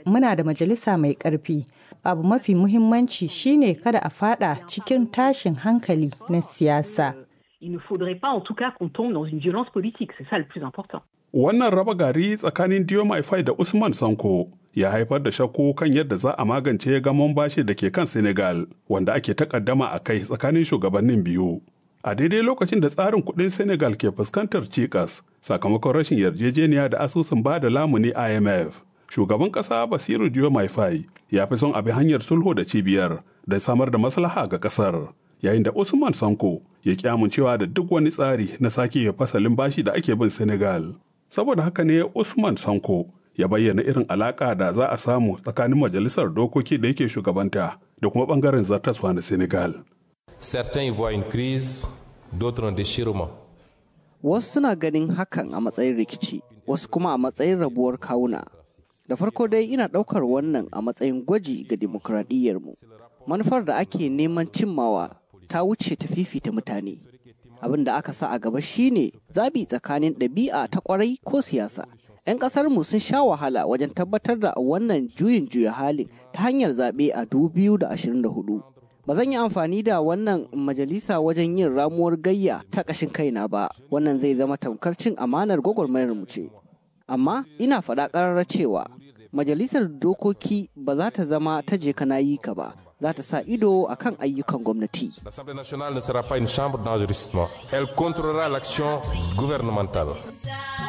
muna da majalisa mai ƙarfi. Abu mafi muhimmanci shine kada a fada cikin tashin hankali na siyasa. Il ne faudrait pas en tout cas qu'on tombe dans une violence politique, c'est ça le plus important. Wannan raba gari tsakanin Diomaye Faye da Usman Sanko ya haifar da shakku kan yadda za a magance gamon bashi da ke kan Senegal wanda ake takaddama a kai tsakanin shugabannin biyu. A daidai lokacin da tsarin kuɗin Senegal ke fuskantar cikas sakamakon rashin yarjejeniya da asusun ba da lamuni IMF. Shugaban ƙasa Basiru Diomaye Faye ya fi son abi hanyar sulhu da cibiyar da samar da maslaha ga ƙasar. Yayin da Usman Sanko ya ƙi amincewa da duk wani tsari na sake fasalin bashi da ake bin Senegal. Saboda haka ne Usman Sanko ya bayyana irin alaƙa da za a samu tsakanin majalisar dokoki da yake shugabanta da kuma ɓangaren zartaswa na Senegal. Certains y voient une crise, d'autres un déchirement. Wasu suna ganin hakan a matsayin rikici, wasu kuma a matsayin rabuwar kawuna. Da farko dai ina ɗaukar wannan a matsayin gwaji ga dimokuraɗiyyarmu. Manufar da ake neman cimmawa ta wuce ta fifita mutane. Abin da aka sa a gaba shine zabi tsakanin ɗabi'a ta ƙwarai ko siyasa. 'Yan ƙasarmu sun sha wahala wajen tabbatar da wannan juyin juya halin ta hanyar zaɓe a 2024. ba zan yi amfani da wannan majalisa wajen yin ramuwar gayya ta ƙashin kaina ba wannan zai zama tamkar cin amanar gwagwarmayar mu ce amma ina faɗa ƙararra cewa majalisar dokoki ba za ta zama ta je kana yi ka ba za ta sa ido a kan ayyukan gwamnati L'Assemblée nationale ne sera pas une chambre d'enregistrement. Elle contrôlera l'action gouvernementale.